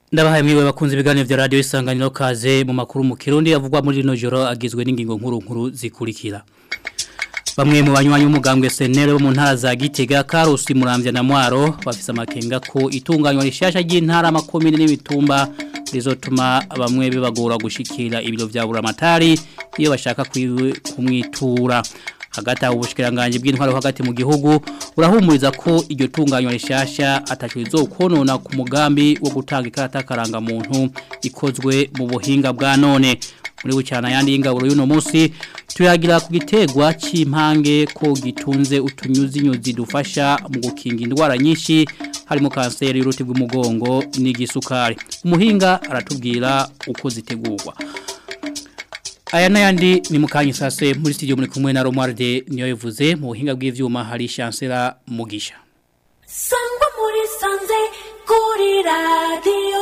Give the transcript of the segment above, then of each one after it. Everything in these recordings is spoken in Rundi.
Ndabahaye mwiwe bakunze ibiganiro vya radio isanganiro kaze mu makuru mu Kirundi yavugwa muri rino joro agizwe n'ingingo nkuru nkuru zikurikira. Bamwe mu banywanyi b'umugambwe senere bo mu ntara za Gitega Karusi Muramvya na Mwaro bafise amakenga ko itunganywa rishasha ry'intara makomine n'ibitumba rizotuma bamwe bibagora gushikira ibiro vya buramatari iyo bashaka kumwitura hagati aho ubushikiranganje bw'intwaro hagati mu gihugu urahumuriza ko iryo tunganywa rishasha atacho rizokonona ku mugambi wo gutanga ikarata karanga muntu ikozwe mu buhinga bwa none muri bucana yandi y'ingaburo y'uno munsi tuyagira ku gitegwa c'impange ko gitunze utunyuzi nyuzi dufasha mu gukinga indwara nyinshi harimo kanseri y'uruti rw'umugongo n'igisukari umuhinga aratubwira uko zitegurwa Aya nayandi ni mukanyi sase muri studio muri kumwe na Romualde niyo yivuze mu buhinga bw'ivyuma hari chancellor Mugisha. Sangwa muri sanze kuri radio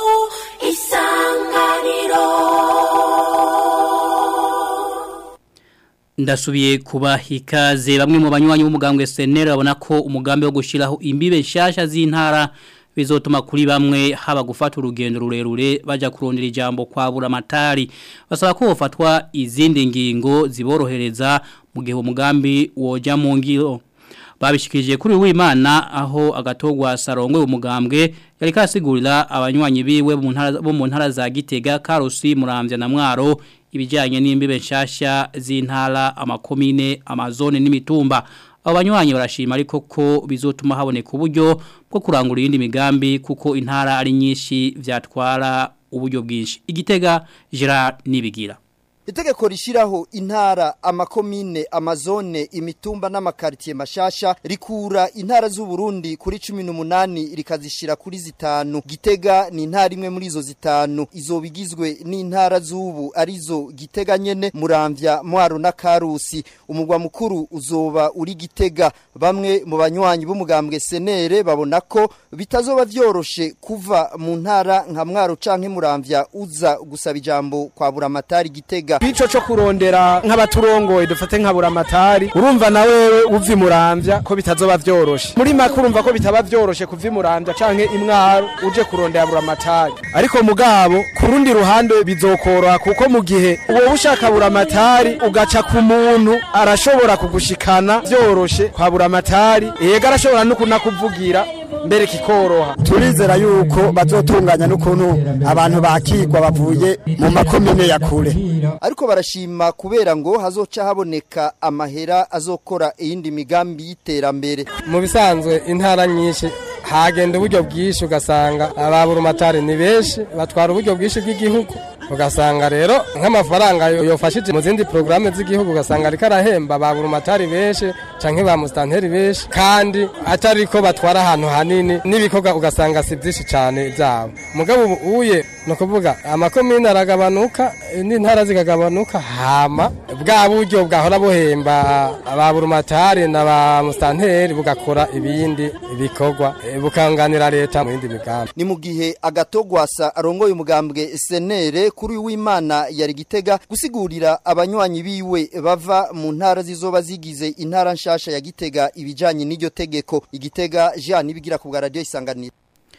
isanganiro. Ndasubiye kuba hikaze bamwe mu banywanyi b'umugambwe SNL babona ko umugambi wo gushiraho imbibe nshasha z'intara bizotuma kuri bamwe haba gufata urugendo rurerure baja kurondera ijambo kwa buramatari basaba ko hofatwa izindi ngingo ziborohereza mu gihe umugambi woja mu ngiro babishikije kuri w'Imana aho agatogwa sarongwe umugambwe yari kasigurira abanywanyi biwe bo mu ntara za Gitega Karusi Muramvya na Mwaro ibijanye n'imbibe nshasha z'intara amakomine amazone n'imitumba abanywanyi barashima ariko ko bizotuma haboneka uburyo bwo kurangura iyindi migambi kuko intara ari nyinshi vyatwara uburyo bwinshi igitega Gerard nibigira Itegeko rishiraho intara amakomine amazone imitumba n'amakartier mashasha rikura intara z'u Burundi kuri 18 rikazishira kuri zitanu Gitega ni intara imwe muri izo zitanu izobigizwe n'intara z'ubu arizo Gitega nyene Muramvya Mwaro na Karusi umugwa mukuru uzoba uri Gitega bamwe mu banywanyi b'umugambwe senere babona ko bitazoba vyoroshe kuva mu ntara nka Mwaro canke Muramvya uza gusaba ijambo kwa buramatari Gitega Ico cyo kurondera nk'abaturongoye dufate nka buramatari urumva na wewe uvi muramvya ko bitazoba vyoroshe muri makuru urumva ko bitaba vyoroshe kuvi muramvya canke imwaro uje kurondera buramatari ariko mugabo kurundi ruhande bizokoroha kuko mu gihe uwo ushaka buramatari ugaca ku muntu arashobora kugushikana vyoroshe kwa buramatari yega arashobora no kunakuvugira mbere kikoroha turizera yuko bazotunganya n'ukuntu abantu bakigwa bavuye mu makomine ya kure ariko barashima kubera ngo hazoca haboneka amahera azokora iyindi migambi y'iterambere mu bisanzwe intara nyinshi hagenda uburyo bwinshi ugasanga ababurumatari ni benshi batwara uburyo bwinshi bw'igihugu ugasanga rero nk'amafaranga yofashije mu zindi porogaramu z'igihugu ugasanga ariko arahemba ba burumatari benshi canke ba musitanteri benshi kandi atari ko batwara ahantu hanini n'ibikorwa ugasanga si byinshi cyane byabo mugabo ubu uye ni ukuvuga amakomine aragabanuka n'intara zikagabanuka hama bwa buryo bwahora buhemba ba burumatari na ba musitanteri bugakora ibindi bikorwa bukanganira leta mu yindi migambi ni mu gihe agatogwasa arongoye umugambwe senere kuri w'Imana yari gitega gusigurira abanywanyi biwe bava mu ntara zizoba zigize intara nshasha ya gitega ibijanye n'iryo tegeko igitega Jean nibigira ku radio isanganira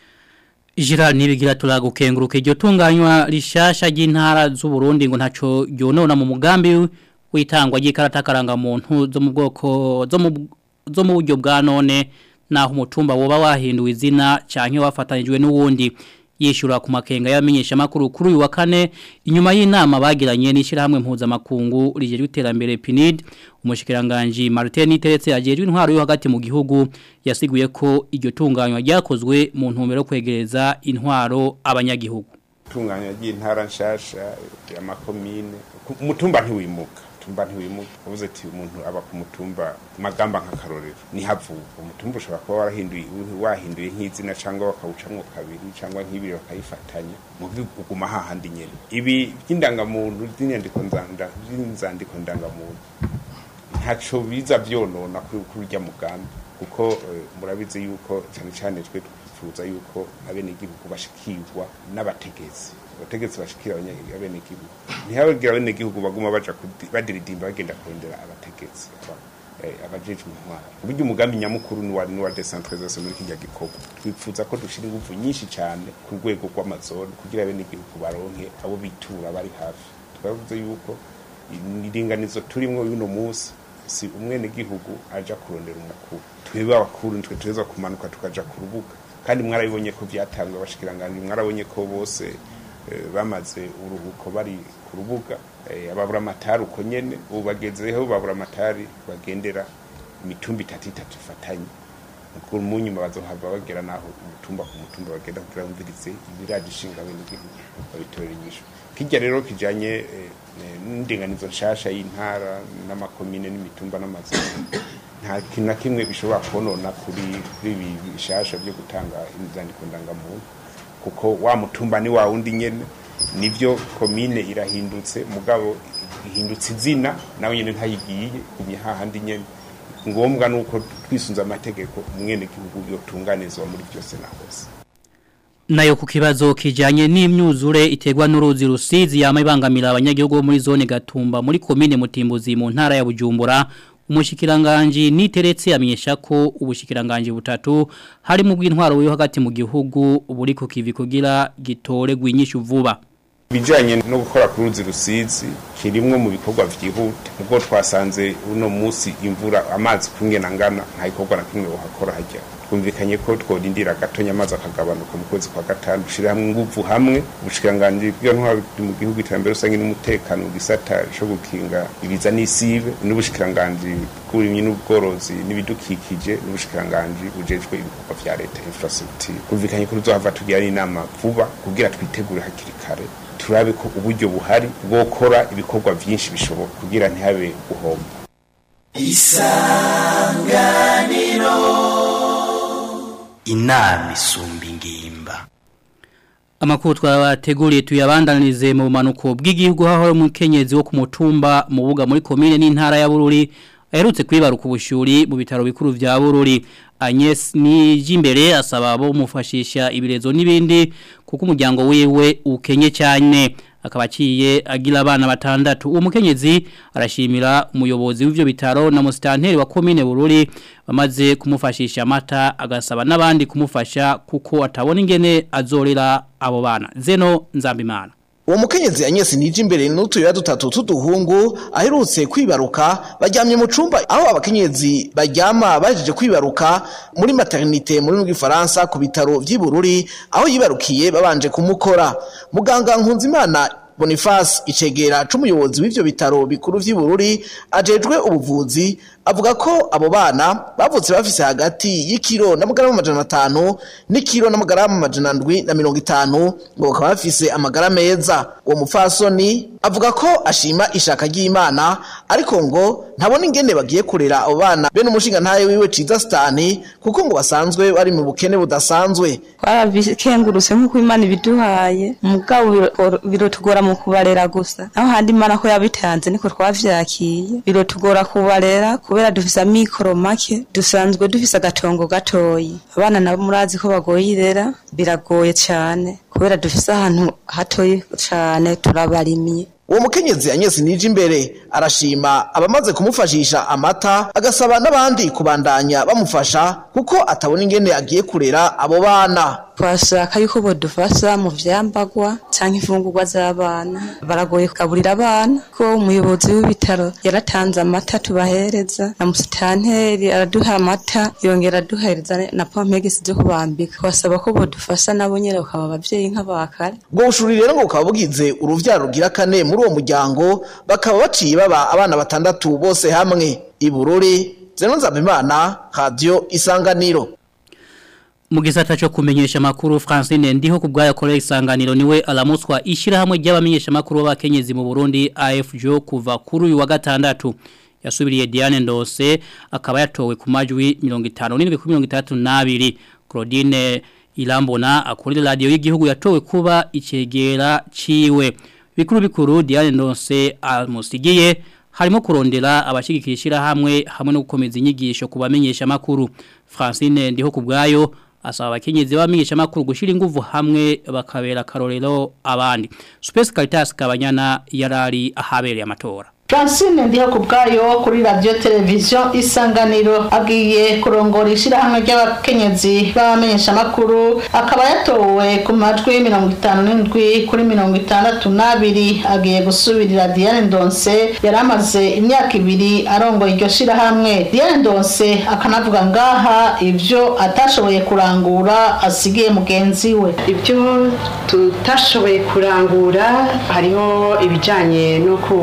Gerard nibigira turagukenguruka iryo tunganywa rishasha ry'intara z'u Burundi ngo ntaco yonona mu mugambi witangwa ry'ikarata karanga muntu zo mu bwoko zo mu zo mu buryo bwa none naho umutumba woba wahinduwe izina canke wafatanyijwe n'uwundi yishura ku makenga y'abamenyesha makuru kuri uyu wa kane inyuma y'inama bagiranye n'ishirahamwe mpuzamakungu rijejwe iterambere PNID umushikiranganje Martin Niteretse ajejwe intwaro yo hagati mu gihugu yasiguye ko iryo tunganywa ryakozwe mu ntumbero kwegereza intwaro abanyagihugu tunganywa ry'intara nshasha ya makomine umutumba ntiwimuka umutumba ntiwimuka uvuze ati umuntu aba ku mutumba magamba nk'akarorero nihavuga umutumba ushobora kuba warahinduye wahinduye nk'izina cyangwa bakawucamwo kabiri cyangwa nk'ibiri bakayifatanya mu uguma hahandi nyene ibi by'indangamuntu by'inyandiko nzanda by'inzandiko ndangamuntu ntaco biza vyonona kuri urya mugambi kuko murabizi yuko cyane cyane twe twifuza yuko abenegihugu bashikirwa n'abategetsi abategetsi bashikira abenegihugu ntihabagira abenegihugu baguma baja badiridimba bagenda kurondera abategetsi eh, abajejwe intwara uburyo umugambi nyamukuru ni wa ni wa decentralisation muri kijya gikorwa twifuza ko dushira ingufu nyinshi cyane ku rwego rw'amazone kugira bene igihugu baronke abo bitura bari hafi twavuze yuko iringanizo turimo y'uno munsi si umwene gihugu aja kurondera umukuru twebwe abakuru nitwe tuweza kumanuka tukaja ku rubuga kandi mwarabibonye ko byatangwa abashikiranganje mwarabonye ko bose eh, bamaze uruhuko bari ku rubuga eh, ababura amatari uko nyene ubu bagezeho babura amatari bagendera imitumba itatu itatu ifatanye mukuru mu nyuma bazohava bagera naho umutumba ku mutumba bagenda kugira bumvirize ibiraje ishinga bene igihugu babitorera inyishu kijya rero kijanye eh, eh, n'indinganizo nshasha y'intara n'amakomine n'imitumba n'amazina nta kintu na kimwe bishobora konona kuri kuri ibi bishasha byo gutanga inzandiko ndangamuntu kuko wa mutumba ni wa wundi nyene nivyo komine irahindutse mugabo ihindutse izina nawe nyene ntayigiye gumye hahandi nyene ngombwa nuko twisunza amategeko umwene gihugu yotunganizwa muri byose na hose Nayo ku kibazo kijanye n'imyuzure iterwa n'uruzi rusizi yama ibangamira abanyagihugu bo muri zone Gatumba muri komine Mutimbuzi mu ntara ya Bujumbura umushikiranganje niteretse amenyesha ko ubushikiranganje butatu hari mu bw'intwaro yo hagati mu gihugu buri ku kivi kugira gitore gwinyisha vuba bijanye no gukora ku ruzi rusizi kirimwe mu bikorwa vyihuta ubwo twasanze uno musi imvura amazi kungena ngana nta gikorwa na kimwe wohakora hajya twumvikanye ko tworindira gatonya amazi akagabanuka mu kwezi kwa gatanu dushira hamwe inguvu hamwe ubushikiranganje bw'intwaro mu gihugu iterambere rusange n'umutekano mu gisata co gukinga ibiza n'isibe n'ubushikiranganje bw'uburimyi n'ubworozi n'ibidukikije n'ubushikiranganje bujejwe ibikorwa vya leta infrastructure twumvikanye ko tuzohava tugira inama vuba kugira twitegure hakiri kare turabe ko uburyo buhari bwokora ibikorwa vyinshi bishoboka kugira ntihabe guhomba inama isumba ingimba Amakuru twabateguriye tuyabandanirize mu manuko bw'igihugu haho umukenyezi wo ku mutumba mu buga muri komine n'intara ya Bururi aherutse kwibaruka ubushuri mu bitaro bikuru vya Bururi Agnes Nijimbere asaba abo mufashisha ibirezo n'ibindi kuko umuryango wiwe ukenye cyane akaba aciye agira abana batandatu uwo mukenyezi arashimira umuyobozi w'ivyo bitaro na musitanteri wa komine Bururi bamaze kumufashisha amata agasaba n'abandi kumufasha kuko atabona ingene azorera abo bana zeno nzambimana uwo mukenyezi Agnes nije imbere n'utuya dutatu tuduhungu aherutse kwibaruka baryamye mu cumba aho abakenyezi baryama bajeje kwibaruka muri maternité muri rw'ifaransa ku bitaro vy'ibururi aho yibarukiye babanje kumukora muganga Nkunzimana Boniface icegera c'umuyobozi w'ivyo bitaro bikuru vy'ibururi ajejwe ubuvuzi avuga ko abo bana bavutse bafise hagati y'ikiro n'amagarama amajana atanu n'ikiro n'amagarama amajana ndwi na mirongo itanu ngo bakaba bafise amagara meza uwo mupfasoni avuga ko ashima ishaka ry'imana ariko ngo ntabona ingene bagiye kurera abo bana bene umushinga ntaye wiwe ciza stani kuko ngo basanzwe bari mu bukene budasanzwe twarabikengurutse nk'uko imana ibiduhaye mugabo biro- birotugora mu kubarera gusa naho handi imana ko yabitanze niko twavyakiye birotugora kubarera kubera dufise amikoro make dusanzwe dufise agatongo gatoyi abana nabo murazi ko bagoye irera biragoye cane kubera dufise ahantu hatoyi cane turabarimye uwo mukenyezi Agnes nije imbere arashima abamaze kumufashisha amata agasaba n'abandi kubandanya bamufasha kuko atabona ingene agiye kurera abo bana twashaka yuko bodufasha mu vyambagwa canke imfungurwa z'abana baragoye kugaburira abana ko umuyobozi w'ibitaro yaratanze amata tubahereza na musitanteri araduha amata yongera aduhereza na pompegisi zo kubambika twasaba ko bodufasha nabo nyene bakaba abavyeyi nk'abakare ubwo bushuri rero ngo bukaba bugize uruvyaro rugira kane muri uwo muryango bakaba baciye baba abana batandatu bose hamwe ibururi zeno nzabimana radio isanganiro mu gisata cyo kumenyesha makuru Francine ndiho kubwaya kore isanganiro niwe alamuswa ishirahamwe ry'abamenyesha makuru b'abakenyezi mu Burundi AFJO kuva kuri uyu wa gatandatu yasubiriye Diane Ndose akaba yatowe ku majwi 57 kuri 32 Claudine Ilambona akorera radio y'igihugu yatowe kuba icegera ciwe bikuru bikuru Diane Ndose amusigiye harimo kurondera abashigikira hamwe hamwe no gukomeza inyigisho kubamenyesha makuru Francine ndiho kubwayo asaba abakenyezi bamenyesha makuru gushira inguvu hamwe bakabera karorero abandi Space Caritas kabanyana yarari ahabereye amatora Francine ndiho ku bwayo kuri radio televiziyo isanganiro agiye kurongora ishyirahamwe ry'abakenyezi b'abamenyeshamakuru akaba yatowe ku majwi mirongo itanu n'indwi kuri mirongo itandatu n'abiri agiye gusubirira Diane Ndonse yari amaze imyaka ibiri arongoye iryo shyirahamwe Diane Ndonse akanavuga ngaha ibyo atashoboye kurangura asigiye mugenzi we ibyo tutashoboye kurangura hariho ibijyanye no ku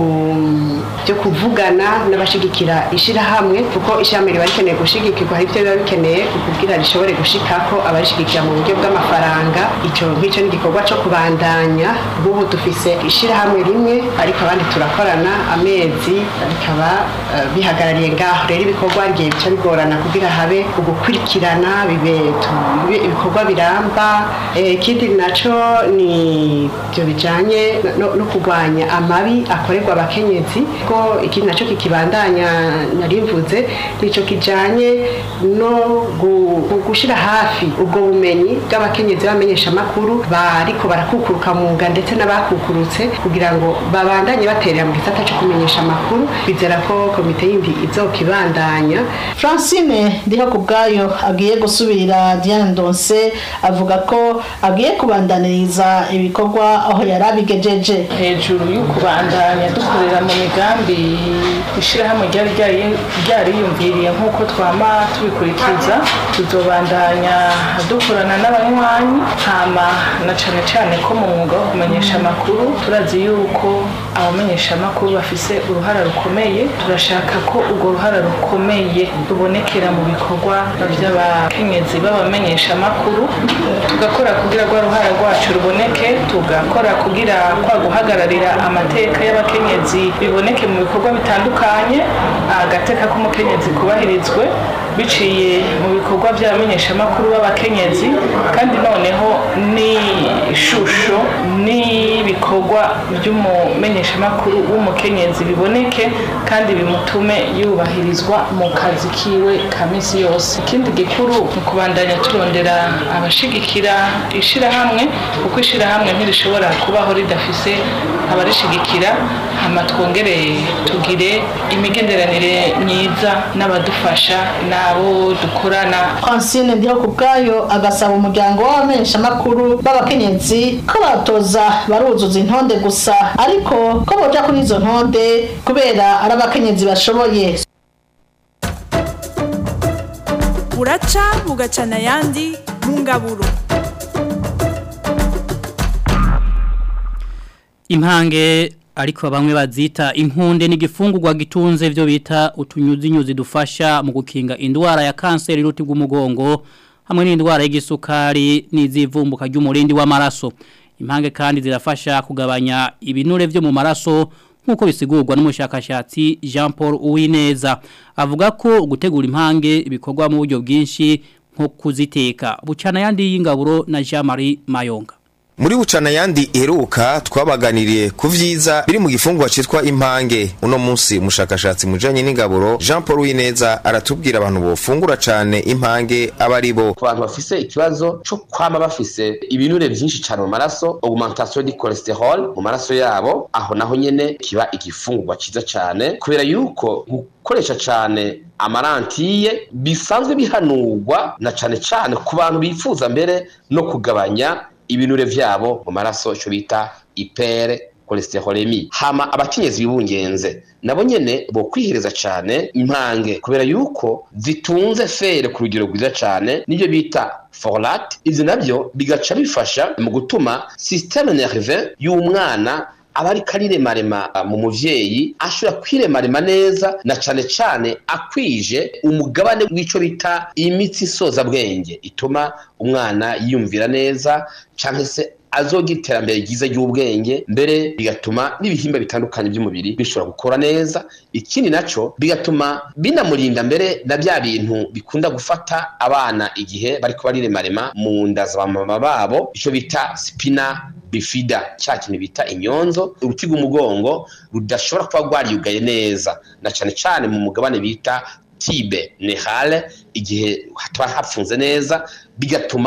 byo kuvugana n'abashigikira ishyirahamwe kuko ishyirahamwe riba rikeneye gushigikirwa hari ibyo biba bikeneye kugira rishobore gushikako abarishigikira mu buryo bw'amafaranga icyo ngicyo ni igikorwa cyo kubandanya nk'ubu dufise ishyirahamwe rimwe ariko abandi turakorana amezi bikaba eh, bihagarariye ngaho rero ibikorwa rigiye bica bigorana kugira habe ugukurikirana bibe tu- bibe ibikorwa biramba Eh, ikindi naco ni ibyo bijanye no, no kurwanya amabi akorerwa abakenyezi ko ikindi naco kikibandanya narimvuze nico kijanye no gu- gu- gushira hafi ubwo bumenyi bw'abakenyezi bamenyesha amakuru bariko barakukuruka mu nga ndetse n'abakukurutse kugira ngo babandanye baterera mu gisata cyo kumenyesha amakuru bizera ko komite yindi izokibandanya Francine ndiho ku bwayo agiye gusubirira Diane Ndonse avuga ko agiye kubandaniriza ibikorwa aho yari abigejeje hejuru yo kubandanya dukorera mu migambi ishyirahamwe ryari ryari- ryariyumviriye nk'uko twama tubikurikiza tuzobandanya dukorana n'abanywanyi hama na cane cane ko mu mwuga wo kumenyesha amakuru turazi yuko abamenyesha amakuru bafise uruhara rukomeye turashaka ko urwo ruhara rukomeye rubonekera mu bikorwa by'abakenyezi b'abamenyesha amakuru tugakora kugira rwa ruhara rwacu ruboneke tugakora kugira kwa guhagararira amateka y'abakenyezi biboneke mu bikorwa bitandukanye agateka k'umukenyezi kubahirizwe biciye mu bikorwa by'abamenyeshamakuru b'abakenyezi kandi noneho n'ishusho n'ibikorwa by'umumenyeshamakuru w'umukenyezi biboneke kandi bimutume yubahirizwa mu kazi kiwe ka minsi yose ikindi gikuru ni ukubandanya turondera abashigikira ishirahamwe kuko ishirahamwe ntirishobora kubaho ridafise abarishigikira hama twongere tugire imigenderanire myiza n'abadufasha n'abo dukorana Francine ndiho ku bwayo agasaba umuryango w'abamenyeshamakuru b'abakenyezi ko batoza baruzuza intonde gusa ariko ko boja kuri izo ntonde kubera ari abakenyezi bashoboye buraca bugacana ayandi mu ngaburo Impange ariko bamwe bazita impunde n'igifungurwa gitunze byo bita utunyuzinyuzi dufasha mu gukinga indwara ya kanseri y'uruti rw'umugongo hamwe n'indwara y'igisukari n'izivumbuka ry'umurindi w'amaraso. Impange kandi zirafasha kugabanya ibinure byo mu maraso nk'uko bisigurwa n'umushakashatsi Jean Paul Uwineza avuga ko gutegura impange ibikorwa mu buryo bwinshi nko kuziteka bucana yandi y'ingaburo na Jean Marie Mayonga Muri bucana yandi iheruka twabaganiriye ku vyiza biri mu gifungwa citwa impange uno munsi umushakashatsi mujanye n'ingaburo Jean Paul Wineza aratubwira abantu bofungura cane impange aba ari bo ku bantu bafise ikibazo co kwama bafise ibinure vyinshi cane mu maraso augmentation du cholesterol mu maraso yabo aho naho nyene kiba igifungurwa ciza cane kubera yuko gukoresha cane amarantiye bisanzwe bihanurwa na cane cane ku bantu bifuza mbere no kugabanya ibinure vyabo mu maraso ico bita ipere cholesterolemi hama abakenyezi bibungenze nabo nyene bo kwihereza cane impange kubera yuko zitunze fere ku rugero rwiza cane nivyo bita folate ivyo navyo bigaca bifasha mu gutuma systeme nerve y'umwana aba ariko ariremarema mu muvyeyi ashobora kwiremarema neza na cane cane akwije umugabane w'ico bita imitsi isoza bwenge ituma umwana yiyumvira neza canke se azogira iterambere ryiza ry'ubwenge mbere bigatuma n'ibihimba bitandukanye by'umubiri bishobora gukora neza ikindi naco bigatuma binamurinda mbere na bya bintu bikunda gufata abana igihe bariko bariremarema mu nda za mama babo ico bita spina bifida cya kintu bita inyonzo uruti rw'umugongo rudashobora kuba rwariyugaye neza na cane cane mu mugabane bita tibe nehale igihe hataba hapfunze neza bigatuma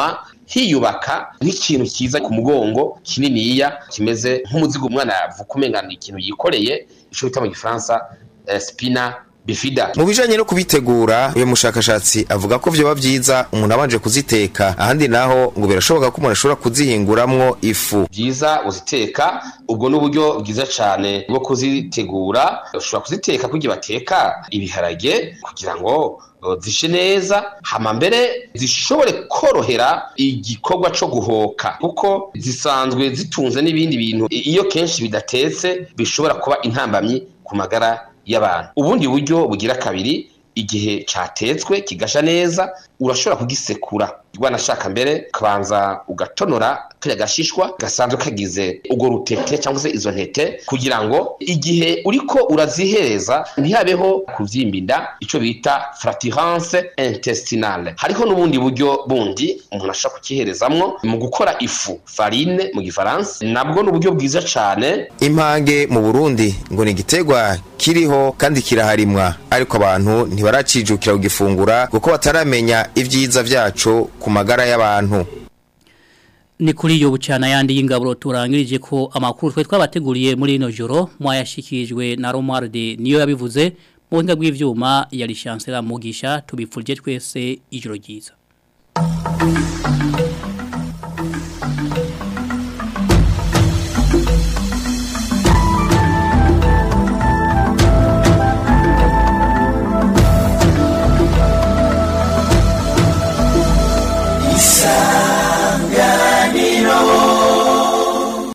hiyubaka nk'ikintu kiza ku mugongo kininiya kimeze nk'umuzigo umwana yavuka umenga ni ikintu yikoreye ico bita mu gifaransa eh, spina bifida mu bijanye no kubitegura uyu mushakashatsi avuga ko vyoba vyiza umuntu abanje kuziteka ahandi naho ngo birashoboka ko umuntu ashobora kuzihinguramwo ifu byiza uziteka ubwo n'uburyo bwiza cyane bwo kuzitegura ushobora kuziteka kugira bateka ibiharage kugira ngo uh, zishe neza hama mbere zishobore korohera igikorwa co guhoka kuko zisanzwe zitunze n'ibindi bintu I- iyo kenshi bidatetse bishobora kuba intambamyi ku magara y'abantu ubundi buryo bugira kabiri igihe catetswe kigasha neza urashobora kugisekura wanashaka mbere ukabanza ugatonora kariya gashishwa gasanzwe kagize urwo rutete cyangwa se izo ntete kugira ngo igihe uriko urazihereza ntihabeho kuvyimba inda ico bita fraturance intestinale hariho n'ubundi buryo bundi umuntu ashobora kukiherezamwo mu gukora ifu farine mu gifaransa nabwo ni uburyo bwiza cane impange mu Burundi ngo ni igiterwa kiriho kandi kiraharimwa ariko abantu ntibaracijukira kugifungura kuko bataramenya ivyiza vyaco ku magara y'abantu ni kuri iyo bucana yandi y'ingaburo turangirije ko amakuru twe twabateguriye muri ino joro mwayashikirijwe na Romualde niyo yabivuze mu buhinga bw'ivyuma yari chancellor Mugisha tubipfurije twese ijoro ryiza